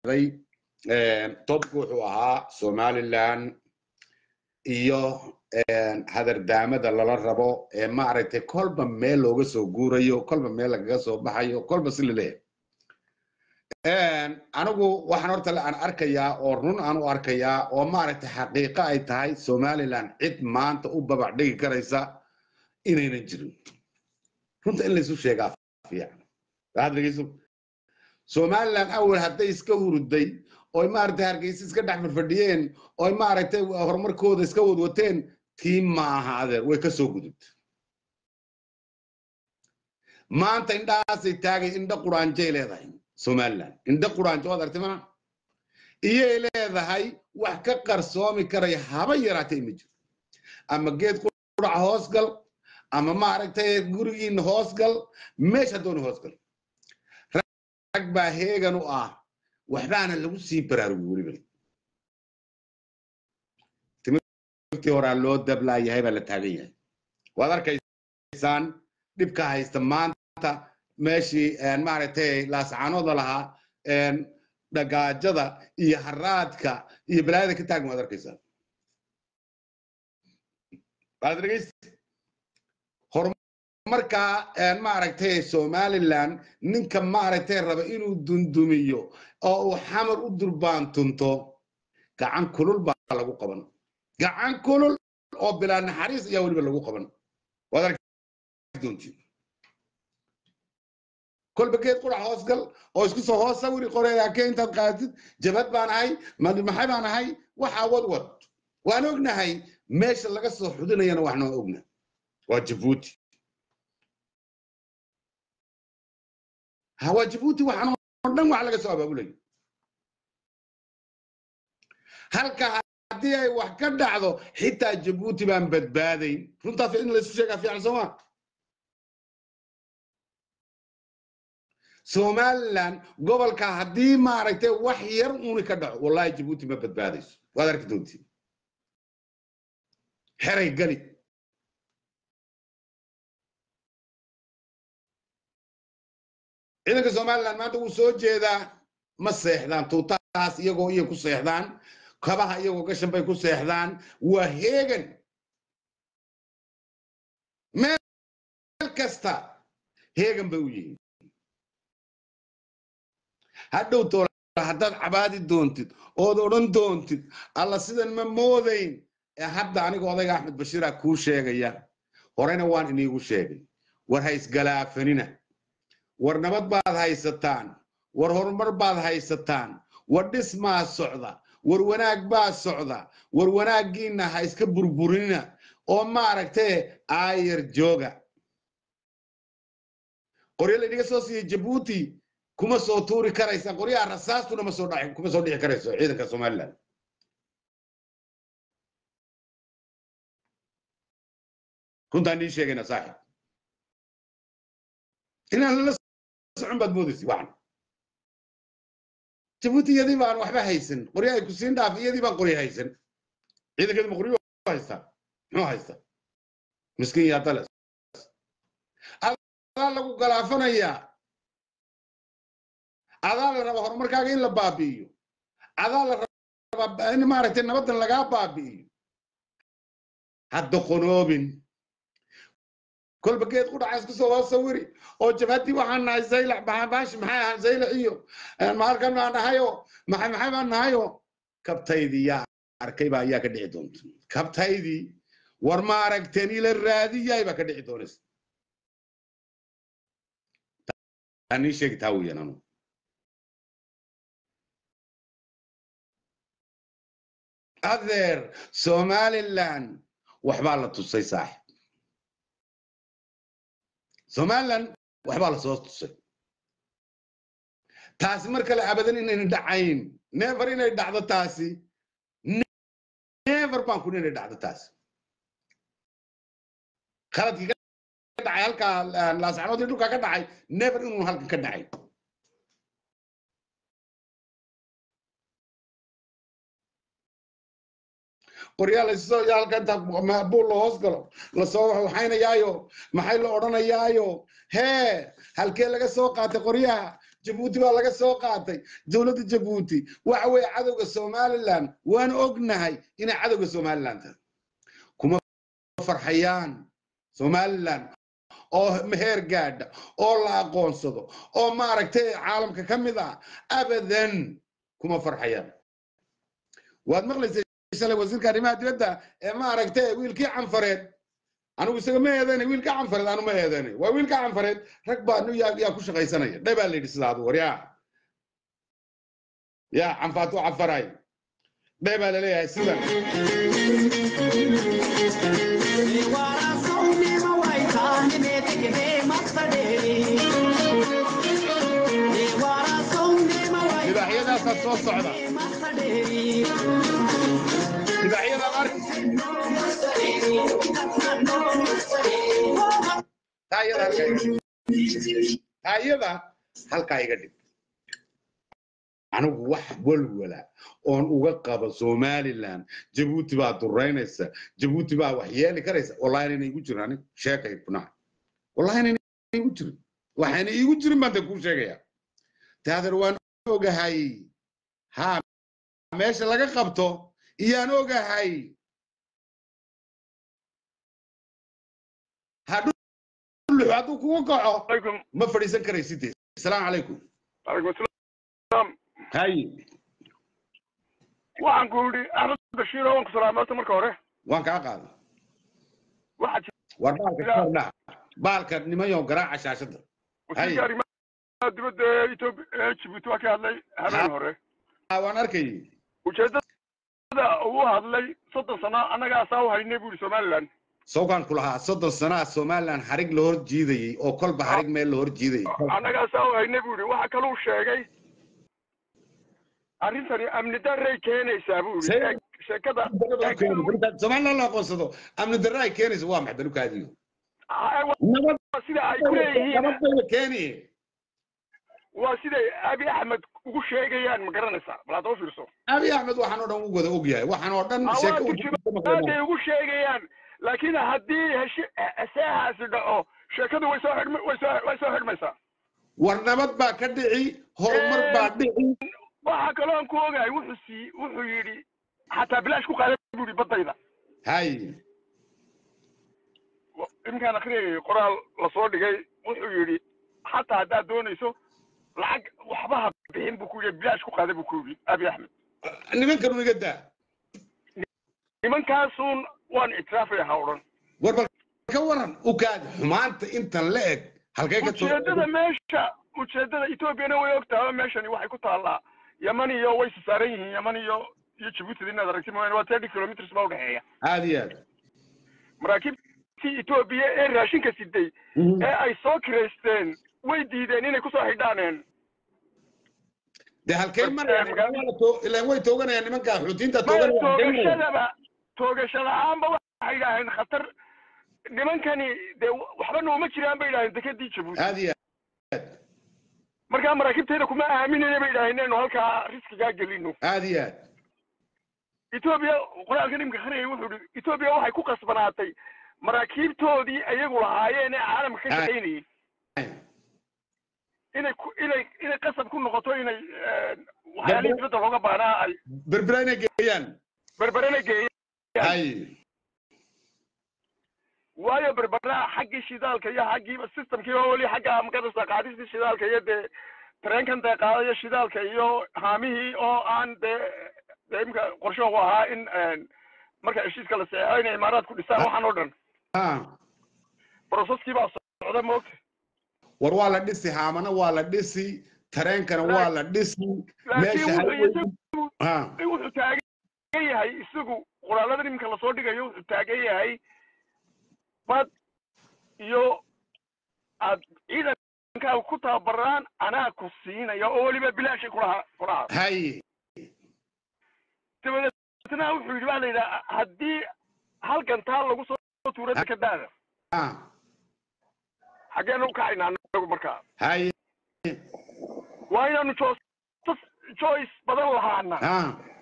sheegay tobku wuxuu ahaa somaliland iyo hadardaamada lala rabo ee maaragtay kolba meel looga soo guurayo kolba meel lagaga soo baxayo kolba si laleeyahay anigu waxaan horta aan arkayaa oo run aan u arkayaa oo maaragtay xaqiiqo ay tahay somaliland cid maanta u babac dhigi karaysa inaynan jirin runta in laysu sheegaa fiican waxaad dhegeyso somaliland awal hadday iska hurday oy maaragtay hargeysa iska dhex farfadhiyeen oy maaragtay horumarkooda iska wadwateen tii maaha adeer way ka soo gudubta maanta indhahaasay taagay indha quraanjay leedahay somaliland indha quraanjo waad artay mana iyay leedahay wax ka qarsoomi karaya haba yaraatay ma jiro ama geed qurac hoosgal ama maaragtay gurigiina hoosgal meesha dooni hoosgal rag baa heegan u ah waxbaana lagu sii baraarugi weliba timirtii horaa loo dablaayahay baa la taagan yahay waad arkaysaan dhibka haysta maanta meeshii maaragtay laascaanooda lahaa dhagaajada iyo haraadka iyo balaayada ka taagan waad arkaysaan waad dhegeysta horumarkaa maaragtay somaliland ninka maaragtay raba inuu dundumiyo oo uu xamar u durbaantunto gacan kulul baa lagu qaban gacan kulul oo bilaa naxariis ayaa weliba lagu qaban waad arki kolba geed qurac hoosgal oo isku soo hoos sawiri qoreeyaake intaad qaatid jabad baan ahay maxay baan ahay waxaa wadwad waan ognahay meesha laga soo xudinayana waxnoo ogna waa jabuuti waa jabuuti waxaan oo dhan wax laga soo abaabulayo halka haddii ay wax ka dhacdo xitaa jabuuti baan badbaadayn runtaas in laysu sheegaa fiican sooma somaliland gobolka haddii maaragtay wax yar uuni ka dhaco wallahi jabuuti ma badbaadayso waad arki doontiin xeray gali ciidanka somaliland maanta wuu soo jeedaa ma seexdaan tuutahaas iyagoo iyo ku seexdaan kabaha iyagoo gashan bay ku seexdaan waa heegan meel kasta heegan bay u yihiin hadhow toola haddaad cabaadi doontid ood odhan doontid alla sidan ma moodayn ee hadda aniga odayga axmed bashiira kuu sheegaya horena waan iniigu sheegay war ha isgalaafanina war nabad baad haysataan war horumar baad haysataan war dhismaa socda war wanaag baa socda war wanaaggiinna ha iska burburinina oo maaragtee aayar jooga qoryo laynaga soo siiyey jabuuti kuma soo tuuri karaysa qoryaha rasaastuna ma soo dhaci kuma soo dhici karayso ciidanka somaliland runtaan nii sheegayna saaxib inaan lala socon baad moodaysa waxan jabuuti iyadii baan waxba haysan qoryo ay ku siin dhaaf iyadii baan qoryo haysan ciidankeedu ma qoryo haystaa muxuu haystaa miskiin yaa dales adaa lagu galaafanayaa adaa la raba horumarkaaga in la baabi'iyo adaa la rabaa in maaragtay nabaddan lagaa baabi'iyo hadda qonoobin kolba geed ku dhaca isku soo hoo sawiri oo jabhadii waxaan nahay zaylac baashi maxay ahaan zaylac iyo maalkan baan nahayo maxay maxay baan nahayo kabtaydii yaa arkay baa ayaa ka dhici doonta kabtaydii war ma aragteen ila raadiyay baa ka dhici doonaysa anii sheegi taa weeyaan anu adeer somaliland waxbaa la tusay saaxib somaliland waxbaa la soo tusay taasi mar kale abadan inayna dhacayn never inay dhacdo taasi never baan kun inay dhacdo taasi khaladkii ka dhacay halkaa laascanoodii dhulkaa ka dhacay never inuu halkan ka dhacay qoryaa lasoo halka inta buul la hoos galo lasoo waxaynayaayo maxay la odhanayaayo hee halkee laga soo qaatay qoryaha jabuuti baa laga soo qaatay dowladda jabuuti waxa weeye cadowga somaliland waan ognahay inay cadowga somaliland tahay kuma farxayaan somaliland oo meheer gaadha oo la aqoonsado oo maaragtay caalamka ka mid ah abadan kuma farxayaan waad maqlaysay shalay wasiirka arrimaha dibadda ee maaragtay wiilkii canfareed anigu isaga ma eedanay wiilka canfareed anu ma eedanay waa wiilka canfareed rag baa nu yaa yaa ku shaqaysanaya dhe baa la yidhi sidaa adu war yaa yaa canfaatu canfaray dhe baa laleeyahay sidan libaaxyadaasaa soo socda libaaxyadaad arki taayada halkaa iga dhig taayada halkaa iga dhig anigu wax walwala oon uga qabo somaliland jabuuti baa duraynaysa jabuuti baa wax yeeli karaysa wallahi inayna igu jirin anig sheekay bunaa wallahi inayna igu jirin waxayna iigu jirin baan de kuu sheegaya taadeer waan ogahay ha meesha laga qabto iyaan ogahay hadhulux hadduu kugu kaco عليكم ma fadhiisan karaysid asalaamu calaykum عليكم السلام hay waxaan ku yidhi axmed bashiir oo waan ku salaamay horta marka hore waan kaa qaaday waxaa war baalka ka hordhaa baalka nimayo garaaca shaashadda wasiirka arrimaha dibadda ee etoobiya ee jibuuti waa ka hadlay habeen hore Ah, waan arkayay ujeedada uu hadlay soddon sano annaga asaa u haynay buu yidhi somaliland sawkaan ku lahaa soddon sanaa somaliland xarig la hor jiidayey oo kolba xarig meel la hor jiidayay annaga asaa u haynay buu yidhi waxa kaluu sheegay arrintani amni darray keenaysaa buu yidhi Say- Eeg, sheekada somaliland la aqoonsado amni darre ay keenaysa waa maxay balukaadiyo Ah, nabad waa sida ay ku leeyihiin nabad bayba keeni waa siday abi axmed ugu sheegayaan ma garanaysaa bal hadda u fiirso abi axmed waxaan oo dhan u wada ogyahay waxaan oo dhan waa sheeko u turjumaaday ugu sheegayaan laakiin haddii heshi seexaasi dhaco sheekadu way soo xidhma way soo way soo xidhmaysaa war nabad baa ka dhici horumar baa dhici waxaa kaloo aan ku ogahay wuxuu sii wuxuu yidhi xataa bilaash ku qaaday buu yidhi baddayda hay iminkaan akhriyay qoraal lasoo dhigay wuxuu yidhi xataa haddaad doonayso lacag waxba ha bixin buu ku yidhi bilaash ku qaaday buu ku yidhi abi axmed nimankan iga daa nimankaasuun waan ictiraafaya ha odhan war bal ka waran ukaad xumaanta intan la eg halkay ka soo ujeedada meesha ujeedada etoobiyana way og tahay meeshani waxay ku taallaa yaman iyo way sisaaran yihiin yaman iyo iyo jabuuti inaad aragti mooyaane waa thirty kilometers baa udhexeeya aad iyo aad maraakiibtii etoobiya ee raashinka siday ee ay soo kiraysteen way diideen inay kusoo xidhaaneen de halkay marayaan ilaan way tooganayaan nimankaa xuutiinta maya tooganayaan toogashadaba toogasha la-aanba waxay idhaaheen khatar nimankani dee waxba nooma jiraan bay idhaaheen dekadii jabuuti aad iyo markaa maraakiibteeda kuma aaminayna bay idhaaheen inaynu halkaa riskigaa gelino aad iyo aad etoobiya qoraalka nimka akhriyay wuxuu ihi etoobiya waxay ku qasbanaatay maraakiibtoodii ayagu lahaayeen ee caalamka ka shaqaynayay inay ku inay inay qasab ku noqoto inay waxyaalihii dibadda looga baanaa ay berbera inay geeyaan berberena geeyaan hay waayo berbera xaggii shidaalka iyo xaggiiba systemkiiba weli xagga makadasa qaadistii shidaalka iyo dee tareenkan dee qaadaya shidaalka iyo haamihii oo aan dee dee imika qorshahu ahaa in marka heshiiska la saxeexo inay imaaraadku dhisaan waxaan oo dhan ha processkii baa socda moogta war waa la dhisi haamana waa la dhisi tareenkana waa la dhisi laakiin meesha wuxuu highway- isagu ha wuxuu taagan yahay isagu qoraalada iminka lasoo dhigayo wuxuu taagan yahay bad iyo aad ciidankaaga ku tababaraan anaa ku siinaya oo weliba bilaashay kulaha kulaha hay dabadeetna wuxuu yidhi baa la yidhaha haddii halkan taa lagu soo tuuro dekadaada ha xaggeenu u kacaynaa anagu markaa hay waa inaanu jo- choice badan lahaana ha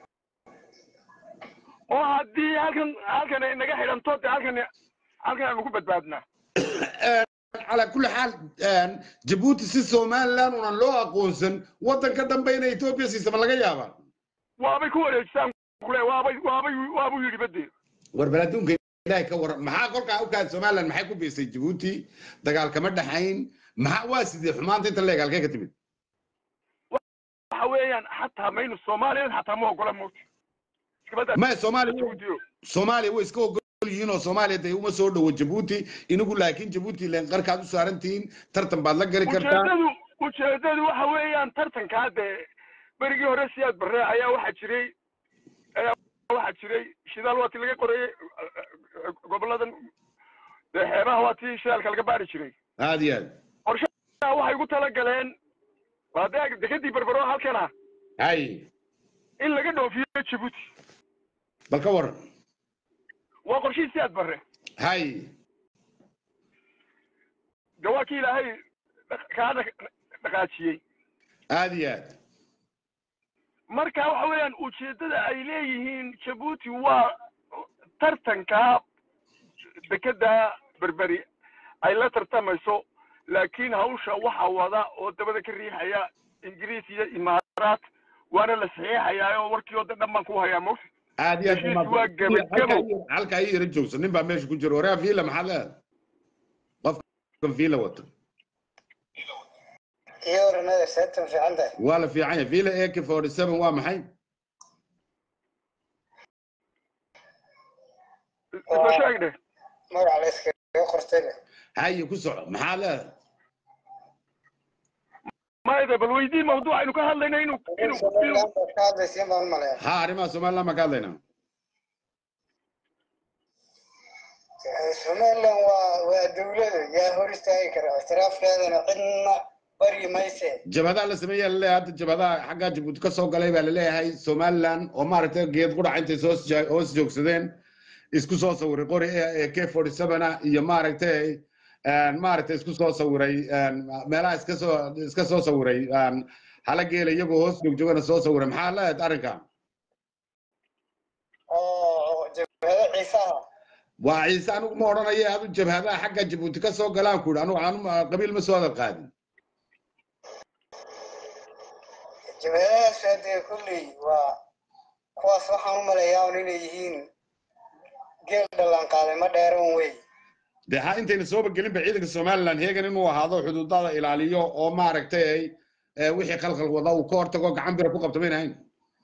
oo haddii halkan halkan ay naga xidhanto dee halkan halkan aanu ku badbaadnaa calaa kulli xaal jabuuti si somaliland unan loo aqoonsan waddanka dambe inay etoobiya siisama laga yaabaa waabay ku wareejisaan kule waabay waabay waabuu yidhi badee war bal adduunka ilaahay ka waran maxaa kolkaa u kaad somaliland maxay ku biisay jabuuti dagaal kama dhaxayn maxaa waa sidee xumaanta inta leeg halkee ka timid waxa weeyaan xataa maynu soomaaliyan xataa ma ogola mawti iskabada maya soomaaliya jabuutiyo soomaaliya way iska ogol yihiin oo soomaaliya dee uma soo dhowo jabuuti inagu laakiin jabuuti leen qarkaad u saarantihiin tartan baad la geli kartaa ujeedadu ujeedadu waxa weeyaan tartankaa dee berigii hore siyaad barre ayaa waxaa jiray ayaa waxaa jiray shidaal waa ti laga qorayey goboladan dee xeebaha waa tii shidaalka laga baari jiray aad iyo aad qorshaha waxay ugu tala galeen waa dee dekadii berbero halkan ah hay in laga dhoofiyo jabuuti bal ka waran waa qorshihii siyaad barre hay de waa kii ilaahay dhaq- kaa dhaq- dhaqaajiyey aad iyo aad marka waxa weeyaan ujeeddada ay leeyihiin jabuuti waa tartankaa dekeda berberi ay la tartamayso laakiin hawsha waxa wada oo dabada ka riixaya ingiriis iyo imaaraat waana la saxiixayaa oo warkii oo dhan baan ku hayaa mawta aad iyo Heshiis waa gebagebo. halka ii yara joogsa nin baa meesha ku jira waraa fiila maxaad leedahay qofkan fiila wata iyo oranada seetan fiican tahay waa la fiican yahay fiila ak forty seven waa maxay isla sheeg dheh magaca la iskaga qortay leh haye ku soco maxaad leedahay mayda bal weydii mawduuc aynu ka hadlayna inuu inuu inuu somaliland baad ka hadlaysiin baan u maleeya ha arrimaha somaliland baan ka hadlaynaa somaliland waa waa dawlada yaa hor istaagi kara ictiraafkeedana cidna baryi mayse jabhadaha la sameeyaa laleeyahay hadda jabhadaha xaggaa jabuuti ka soo galay baa laleeyahay somaliland oo maaragtay geed qurac intay soo sja- hoos joogsadeen isku soo sawiray qori ee k forty seven iyo maaragtay maaragtay isku soo sawiray meelaha iska soo iska soo sawiray hala geela iyagoo hoos joogjoogana soo sawiray maxaa leedahay arrinka oo jabhado ciisaha waa ciise anigu ma odhanaya adu jabhadaha xagga jabuuti ka soo galaan ku yidhi anigu anu qabiil ma soo hadal qaadin jabhadahaas hadee kulley waa kuwaas waxaan u maleeyaa un inay yihiin geel dhalaan qaaday ma dheeran wey dee ha intayna sooba gelinba ciidanka somaliland heegan inuu ahaado xuduudada ilaaliyo oo maaragtay eh, wixii khalkhal wada uu ka hortago gacan bira ku qabto mayna hayn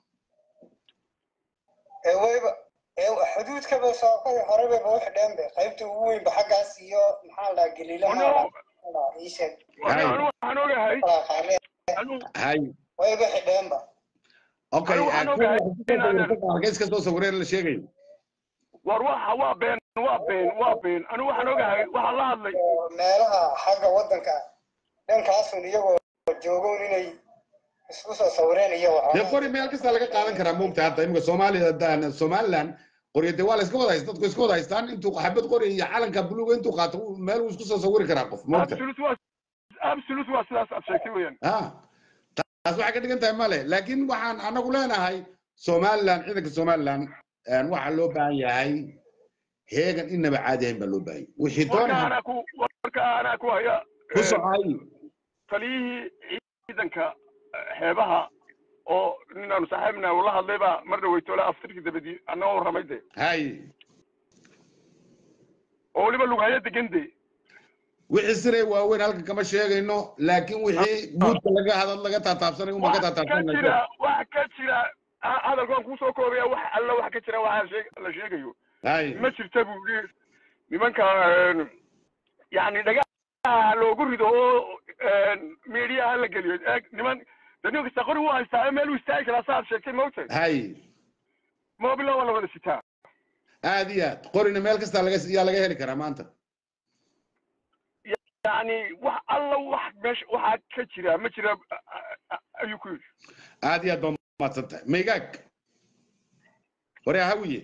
ee wayba ee xuduudkaba sookada horebaba u xidheen be qaybta ugu weynba xaggaas iyo maxaa la dhahaa galiilaha ii sheeg anu anu waxaan ogahay qaale anu hay wayba xidheenba okay Anigu waxaan eh, ogahay kuwa inaanan- halkay iska soo sawireen la sheegayo war waxa waa been waa been waa been anu waxaan ogahay waxaa la hadlay oo meelaha xagga waddanka dhankaasun iyagoo joogoon inay isku soo sawireen iyo dee waxoogaa qori meel kasta laga qaadan karaa moogta hadda imika soomaaliya da- somaliland qoryo dee waa la iska wada haysta dadku iska wada haystaan intuu xabad qori iyo calanka buluuga intuu qaato uu- meel uu isku soo sawiri karaa qof moogta absolute waa absolute waa sidaas aad sheegtay weeyaan ha taas waxay ka dhigan tahay male laakiin waxaan anagu leenahay somaliland ciidanka somaliland waxaa loo baahan yahay heegan inaba caadi ahayn baa loo baahan yahay wixii warka doona anaa ku warka anaa ku haya ku eh, socay taliyihii ciidanka eh, xeebaha oo ninaanu saaxiibna ula hadlay baa mar dhaweytoola aftirkii dabadii annagoo warramay de hay oo weliba lugahaya degan de wixii siray waaweyn halka kama sheegayno laakiin wixii guudka laga hadal laga taataabsanay uma ka wax ka taataabsanayso jira wax ka jira ha- hadalkaan kusoo koobaya wax alla wax ka jira waxaa sheeg la sheegayo hay ma jirta buu yidhi nimanka een, yacni dhagaha loogu rido oo meediyaha la geliyo eeg niman de nin kasta qori wuu haystaa meel uu istaagi karaa saaad sheegtay mawta hay mobila waa la wada sitaa aad iyo aad qorina meel kasta laga yaa laga heli karaa maanta yacni wax alla wax meesha waxaa ka jira ma jira a- a- ayuu ku yidhi aad iyo aad baa mahadsan tahay maygaag hore hawiye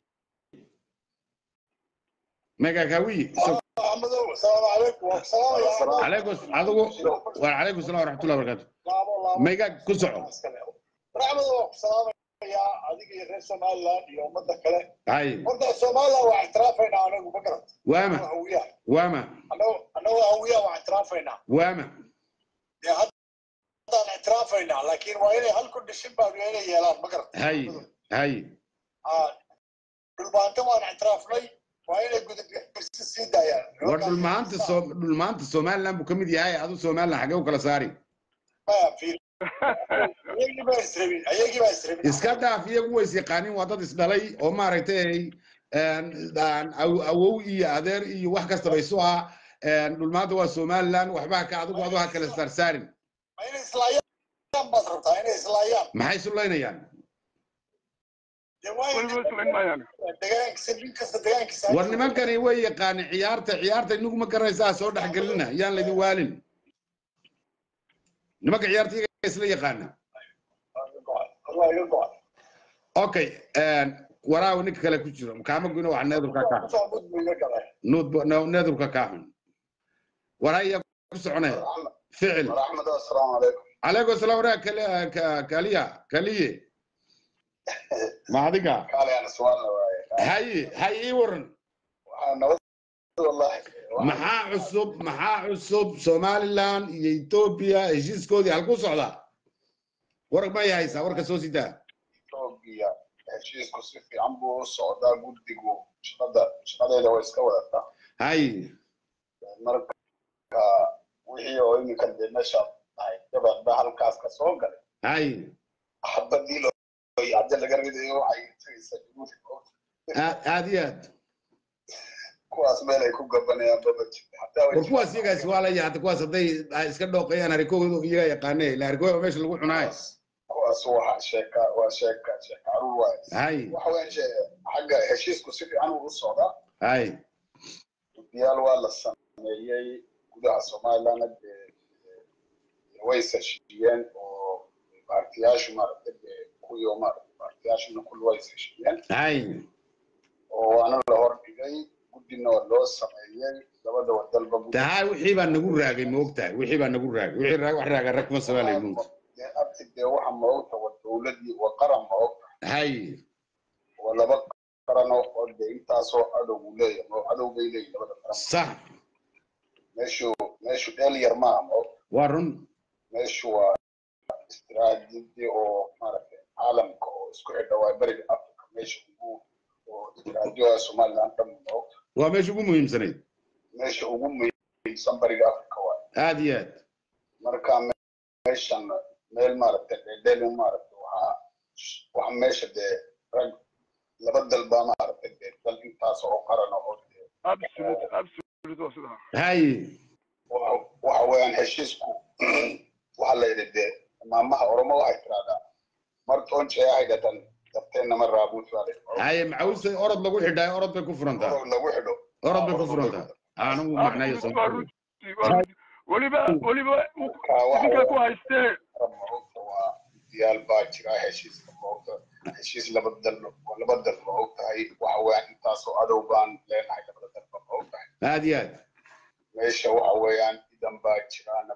maygaag hawiye so- maxamedow asalaamu calaykum waan salaamaya عليكم adigu وعليكم السلام ورحمه الله وبركاته maygaag ku soco maxamedow waan ku salaamaya salaamayaa adiga iyo reer somaliland iyo ummadda kale hay horta somaliland waa ictiraafaynaa anagu ma garata waama hawiyaha waama annagoo hawiyaha waa ictiraafaynaa waama dee haddaan ictiraafaynaa laakiin waa inay hal kondishin baa inay yeelaan ma garata hay hay dhulbaanta waan ictiraafnay waa inay gudubsi sii daayaan war dhulmaanta soo dhulmaanta somaliland buu ka mid yahay adu somaliland xagee u kala saari maya fiir ayagii baa israbin ayagii baa israbin iska dhaaf iyagu ways yaqaanin waa dad isdhalay oo maaragtay awow iyo adeer iyo wax kastaba isu ah dhulmaanta waa somaliland waxba ka adigu adu ha kala saarsaarin ma inay islaayaan baad rabtaa inay islaayaan maxay sulaynayaan dee waa in weliba islayn maayaan degaankiisa nin kasta degaankiisa war nimankani way yaqaanin ciyaarta ciyaarta inagu ma garanaysaa soo dhexgelina yaan laydin waalin nimanka ciyaarta iyaga isla yaqaana Allah iga go'an okay waraawi ninka kale ku jiro kaamaguna wax needurka kaa xun Soo mud buu iga galay nuud needurka kaa xun waraya ku soconaya ficil axmed assalaamu calaykum calaykum asalaam waraa kal- ka- kaliya kaliye ma adiga kaale aan su'aal waaye haye hay ii waran waxaa nabad wallahi maxaa cusub maxaa cusub somaliland iyo ethiopia heshiiskoodii halku socdaa war may haysaa warka soo sidaa Ethiopia heshiisku si fiican buu u socdaa guddigu shaqada shaqadeeda way iska wadataa hay marka wixii oo iminka dee meesha ahay gabadha halkaas ka soo galay hay xabadii loo yacda laga ridayo waxay tagaysaa jabuuti aad aad iyo aad kuwaas meel ay ku gabanayaan baba jirta hataa way war kuwaas iyagaas waa la yaata kuwaas hadday ay iska dhooqayaan harikooda iyaga yaqaane ila harikooda meesha lagu cunaayo kuwaas waxa sheeka waa sheeka sheeka caruur waaye hay waxa weyn xagga heshiisku si fiican uu u socdaa hay guddiyaal waa la sameeyey gudaha somaliland dee way heshiiyeen oo baartiyaashu maaragtay dee kuwii oo maaragtay baartiyaashuna kulli way heshiiyeen hay oo waana la hordhigay guddina waa loo sameeyey labada wadalba guddi tahay wixii baa nagu raagay ma ogtahay wixii baa nagu raagay wixii raag wax raaga rag kuma samaalayo nuunta dee abti dee waxa ma ogta waa dowladii waa qaran ma ogta hay waa laba qaran oo oo dee intaasoo cadow uu leeyahay oo cadow bay leeyihin labada qaran sax meeshu meeshu dheel yar maaha ma ogta waa run meeshu waa istiraatiiji oo maaragtay caalamka oo isku xidha waa beriga africa meesha ugu oo istiraatiijiga somaliland dhan ma ogta waa meesha ugu muhiimsanayd meesha ugu muhiimsan bariga africa waa aad iyo aad marka meeshan meel maaragtay dheedheelin maaragtay waxaa waxa meesha dee rag laba dal baa maaragtay dee dal intaas oo qaran oo dee absolute absolute waa sidaa hay waxa waxa weeyaan heshiisku waxaa la yidhi dee maamaha oromo waxay tiraahdaa martoon jeeyahay dhatan dabteenna ma raabuut baa la yidhi haye maxawista orod lagu xidhaayo orod bay ku furantaa orod lagu xidho orod bay ku furantaa anigu macnayo absolute waa runtii waa runtii weliba weliba uu- idinka ku haystee maogta waa diyaal baa jira heshiiska maogta heshiis laba dal oo laba dal ma ogtahay waxa weeyaan intaasoo adow baan leenahay labada dalba ma ogtahay aad iyo aad meesha waxa weeyaan idan baa jira